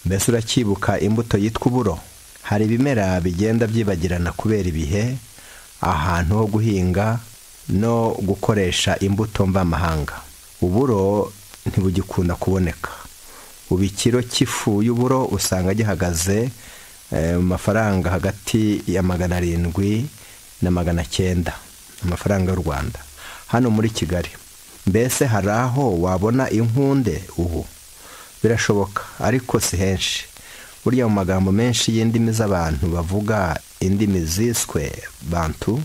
mbese uracyibuka imbuto yitwa uburo hari ibimera bigenda byibagirana kubera ibihe ahantu ho guhinga no gukoresha imbuto mvamahanga uburo ntibugikunda kuboneka ubu ikiro cy'ifu y'uburo usanga gihagaze mu mafaranga hagati ya magana arindwi na magana cyenda amafaranga y'u rwanda hano muri kigali mbese hari aho wabona inkunde ubu birashoboka ariko si henshi burya mu magambo menshi y'indimi z'abantu bavuga indimi ziswe bantu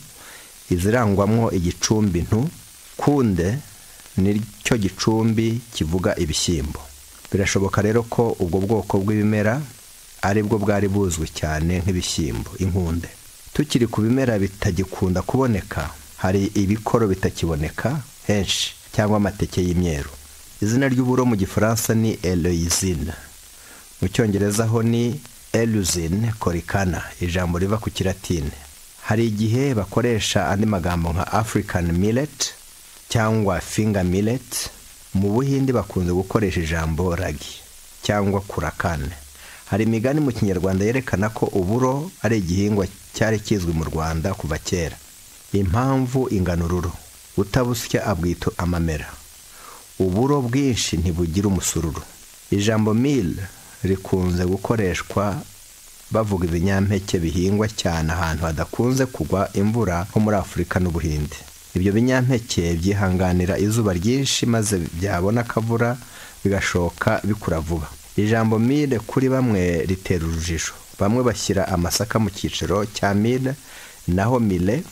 izirangwamo igicumbi ntu kunde nicyo gicumbi kivuga ibishyimbo birashoboka rero ko ubwo bwoko bw'ibimera ari bwo bwari buzwi cyane nk'ibishyimbo inkunde tukiri ku bimera bitagikunda kuboneka hari ibikoro bitakiboneka henshi cyangwa amateke y'imyeru izina ry'uburo mu gifaransa ni eloyizine mu cyongereza ho ni eluzine korikana ijambo riva ku kiratine hari igihe bakoresha andi magambo nka afurikani mileti cyangwa finga mileti mu buhindi bakunze gukoresha ijambo ragi cyangwa kurakane hari imigani mu kinyarwanda yerekana ko uburo ari igihingwa cyari kizwi mu rwanda kuva kera impamvu inganururu utabusya abwita amamera uburo bwinshi ntibugira umusururu ijambo mili rikunze gukoreshwa bavuga ibinyampeke bihingwa cyane ahantu hadakunze kugwa imvura nko muri afurika n'ubuhinde ibyo binyampeke byihanganira izuba ryinshi maze byabona akavura bigashoka bikura vuba ijambo mire kuri bamwe ritera urujijo bamwe bashyira amasaka mu cyiciro cya mire naho mire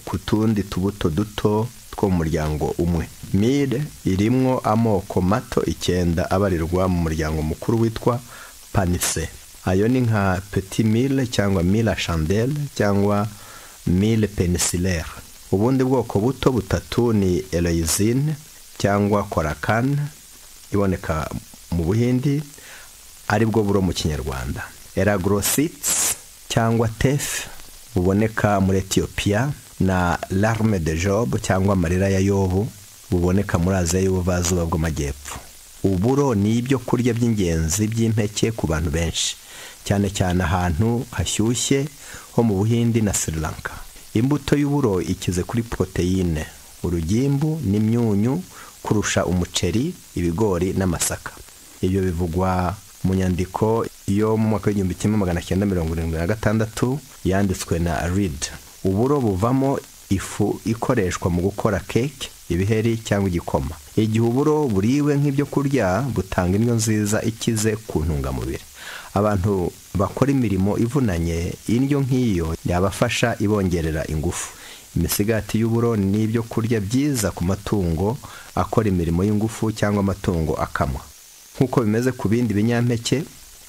ku tundi tubuto duto two mu muryango umwe mire irimo amoko mato icyenda abarirwa mu muryango mukuru witwa panise ayo ni nka peti mire cyangwa mire shandele cyangwa mire penisilere ubundi bwoko buto butatu ni eroyizine cyangwa korakane iboneka mu buhindi aribwo buro mu kinyarwanda eragrosits cyangwa tefu buboneka muri etiyopiya na larme de job cyangwa amarira ya yobu buboneka muri aziya y'ubuvazuba bw'amajyepfo uburo ni ibyo kurya by'ingenzi by'impeke ku bantu benshi cyane cyane ahantu hashyushye ho mu buhindi na sri lanka imbuto y'uburo ikize kuri poroteyine urugimbu n'imyunyu kurusha umuceri ibigori n'amasaka ibyo bivugwa mu nyandiko yo mu mwaka w'igihumbi kimwe magana cyenda mirongo irindwi na gatandatu yanditswe na reed uburo buvamo ifu ikoreshwa mu gukora keke ibiheri cyangwa igikoma igihe uburo buriwe nk'ibyo kurya butanga indyo nziza ikize ku ntungamubiri abantu bakora imirimo ivunanye indyo nk'iyo yabafasha ibongerera ingufu imisigati y'uburo ni ibyo kurya byiza ku matungo akora imirimo y'ingufu cyangwa amatungo akamwa nk'uko bimeze ku bindi binyampeke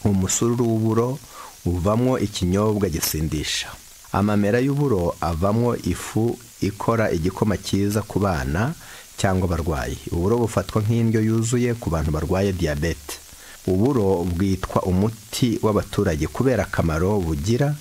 umusururu w'uburo uvamo ikinyobwa gisindisha amamera y'uburo avamo ifu ikora igikoma cyiza ku bana cyangwa abarwayi uburo bufatwa nk'indyo yuzuye ku bantu barwaye diyabete uburo bwitwa umuti w'abaturage kubera akamaro bugira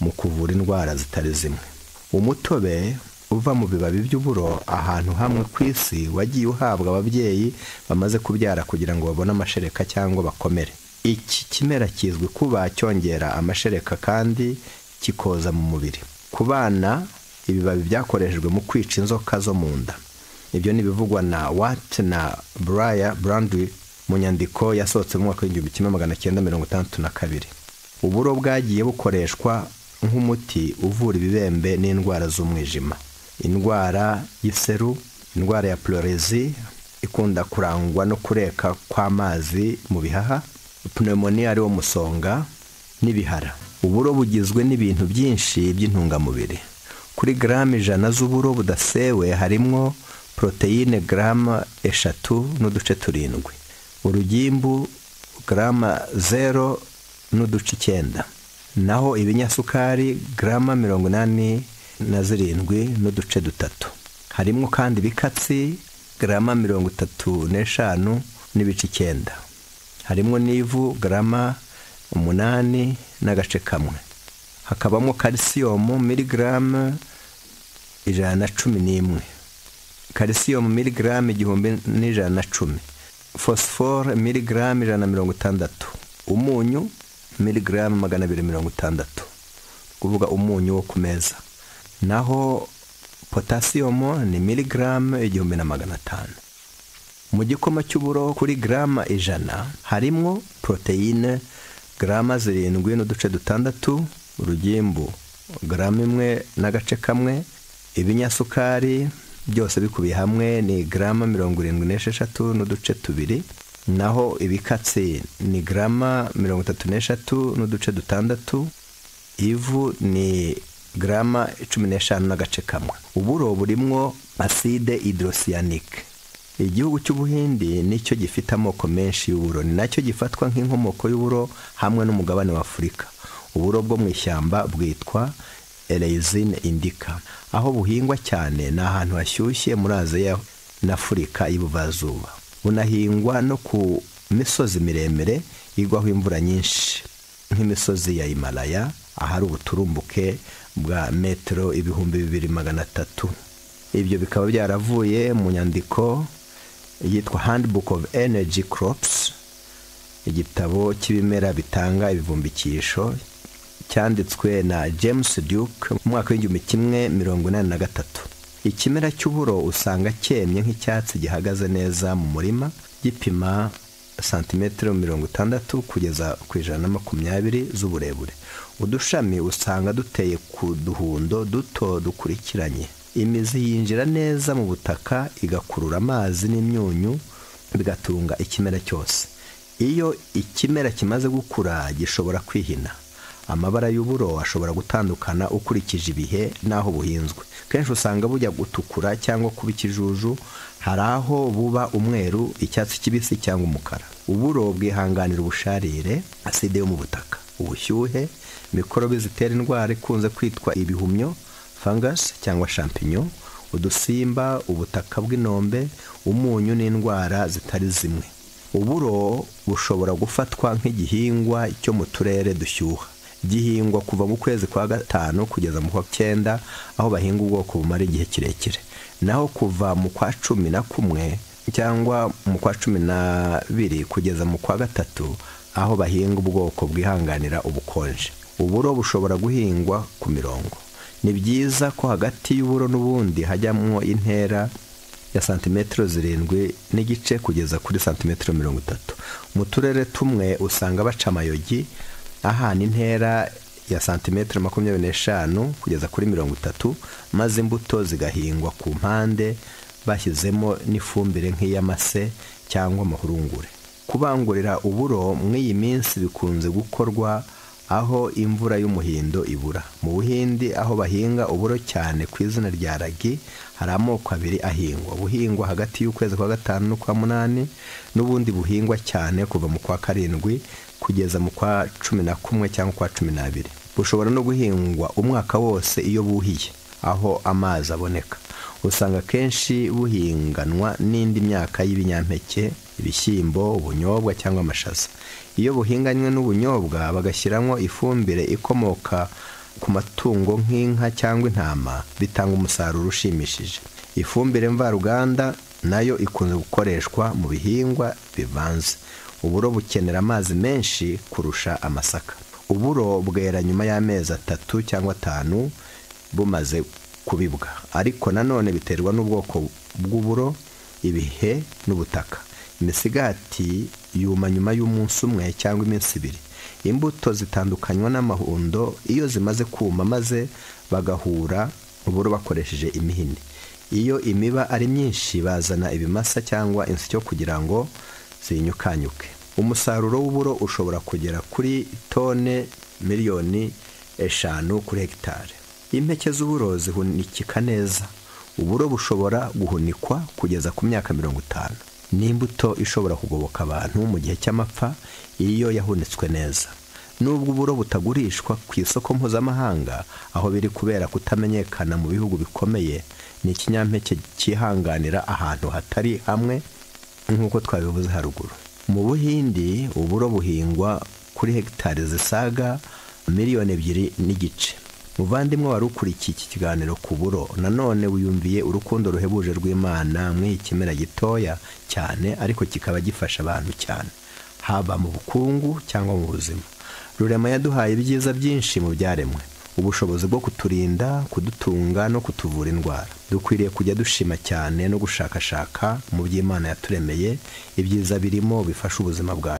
mu kuvura indwara zitari zimwe umutobe uva mu bibabi by'uburo ahantu hamwe ku isi wagiye uhabwa ababyeyi bamaze kubyara kugira ngo babone amashereka cyangwa bakomere iki kimera kizwi kuba cyongera amashereka kandi kikoza mu mubiri ku bana ibibabi byakoreshejwe mu kwica inzoka zo mu nda ibyo ni ibivugwa na wati na buraya burandwi mu nyandiko yasohotse mu mwaka w'igihumbi kimwe magana cyenda mirongo itandatu na kabiri uburo bwagiye bukoreshwa nk'umuti uvura ibibembe n'indwara z'umwijima indwara y'iseru indwara ya purorezi ikunda kurangwa no kureka kw'amazi mu bihaha pneumonia ari wo musonga n'ibihara uburo bugizwe n'ibintu byinshi by'intungamubiri kuri garama ijana z'uburo budasewe harimo poroteyine garama eshatu n'uduce turindwi urugimbu garama zero n'uduce icyenda naho ibinyasukari garama mirongo inani na zirindwi n'uduce dutatu harimo kandi ibikatsi garama mirongo itatu n'eshanu n'ibice icyenda harimo n'ivu garama umunani n'agace kamwe hakabamo kalisiyomu miligaramu ijana na cumi n'imwe kalisiyomu miligaramu igihumbi n'ijana na cumi fosiforo miligaramu ijana na mirongo itandatu umunyu miligaramu magana abiri mirongo itandatu kuvuga umunyu wo ku meza naho potasiyomo ni miligaramu igihumbi na magana atanu mu gikoma cy'uburo kuri garama ijana harimo poroteyine garama zirindwi n'uduce dutandatu urugimbu garama imwe n'agace kamwe ibinyasukari byose bikubiye hamwe ni garama mirongo irindwi n'esheshatu n'uduce tubiri naho ibikatsi ni garama mirongo itatu n'eshatu n'uduce dutandatu ivu ni garama cumi n'eshanu n'agace kamwe uburo burimwo aside idorosiyanike igihugu cy'ubuhindi nicyo gifite amoko menshi y'uburo ni nacyo gifatwa nk'inkomoko y'uburo hamwe n'umugabane w'afurika uburo bwo mu ishyamba bwitwa erezine indika aho buhingwa cyane ni ahantu hashyushye muri aziya n'afurika y'ubuvazuba bunahingwa no ku misozi miremire igwaho imvura nyinshi nk'imisozi ya himalaya ahari ubuturumbuke bwa metero ibihumbi bibiri magana atatu ibyo bikaba byaravuye mu nyandiko yitwa handbook of energy crops igitabo cy'ibimera bitanga ibivumbikisho cyanditswe na james duke mu mwaka w'igihumbi kimwe mirongo inani na gatatu ikimera cy'uburo usanga cyemye nk'icyatsi gihagaze neza mu murima gipima santimetero mirongo itandatu kugeza ku ijana na makumyabiri z'uburebure udushami usanga duteye ku duhundo duto dukurikiranye imizi yinjira neza mu butaka igakurura amazi n'imyunyu bigatunga ikimera cyose iyo ikimera kimaze gukura gishobora kwihina amabara y'uburo ashobora gutandukana ukurikije ibihe n'aho buhinzwe kenshi usanga bujya gutukura cyangwa kuba ikijuju hari aho buba umweru icyatsi kibisi cyangwa umukara uburo bwihanganira ubusharire aside yo mu butaka ubushyuhe mikorobe zitera indwara ikunze kwitwa ibihumyo fangasi cyangwa shampinyo udusimba ubutaka bw'inombe umunyu n'indwara zitari zimwe uburo bushobora gufatwa nk'igihingwa cyo mu turere dushyuha gihingwa kuva mu kwezi kwa gatanu kugeza mu kwa cyenda aho bahinga ubwoko bumara igihe kirekire naho kuva mu kwa cumi na kumwe cyangwa mu kwa cumi n'abiri kugeza mu kwa gatatu aho bahinga ubwoko bwihanganira ubukonje uburo bushobora guhingwa ku mirongo ni byiza ko hagati y'uburo n'ubundi hajyamo intera ya santimetero zirindwi n'igice kugeza kuri santimetero mirongo itatu mu turere tumwe usanga baca amayogi ahana intera ya santimetero makumyabiri n'eshanu kugeza kuri mirongo itatu maze imbuto zigahingwa ku mpande bashyizemo n'ifumbire nk'iy'amase cyangwa amahurungure kubangurira uburo mw'iyi minsi bikunze gukorwa aho imvura y'umuhindo ibura mu buhindi aho bahinga uburo cyane ku izina rya ragi hari amoko abiri ahingwa buhingwa hagati y'ukwezi kwa gatanu n'ukwa munani n'ubundi buhingwa cyane kuva mu kwa karindwi kugeza mu kwa cumi na kumwe cyangwa kwa cumi n'abiri bushobora no guhingwa umwaka wose iyo buhiye aho amazi aboneka usanga kenshi buhinganwa n'indi myaka y'ibinyampeke ibishyimbo ubunyobwa cyangwa amashaza iyo buhinganywe n'ubunyobwa bagashyiramo ifumbire ikomoka ku matungo nk'inka cyangwa intama bitanga umusaruro ushimishije ifumbire mvaruganda nayo ikunze gukoreshwa mu bihingwa bivanze uburo bukenera amazi menshi kurusha amasaka uburo bwera nyuma y'amezi atatu cyangwa atanu bumaze kubibwa ariko nanone biterwa n'ubwoko bw'uburo ibihe n'ubutaka imisigati yuma nyuma y'umunsi umwe cyangwa iminsi ibiri imbuto zitandukanywa n'amahundo iyo zimaze kuma maze bagahura uburo bakoresheje imihini iyo imiba ari myinshi bazana ibimasa cyangwa insyo kugira ngo zinyukanyuke umusaruro w'uburo ushobora kugera kuri tone miliyoni eshanu kuri hegitari impeke z'uburo zihunikika neza uburo bushobora guhunikwa kugeza ku myaka mirongo itanu ni imbuto ishobora kugoboka abantu mu gihe cy'amapfa iyo yahunitswe neza nubwo uburo butagurishwa ku isoko mpuzamahanga aho biri kubera kutamenyekana mu bihugu bikomeye ni ikinyampeke cyihanganira ahantu hatari hamwe nk'uko twabivuze haruguru mu buhindi uburo buhingwa kuri hegitari zisaga miliyoni ebyiri n'igice muvandimwe wari ukurikiye iki kiganiro ku buro nanone wiyumviye urukundo ruhebuje rw'imana muri iki kimera gitoya cyane ariko kikaba gifasha abantu cyane haba mu bukungu cyangwa mu buzima rurema yaduhaye ibyiza byinshi mu byaremwe ubushobozi bwo kuturinda kudutunga no kutuvura indwara dukwiriye kujya dushima cyane no gushakashaka mu by'imana yaturemeye ibyiza birimo bifasha ubuzima bwacu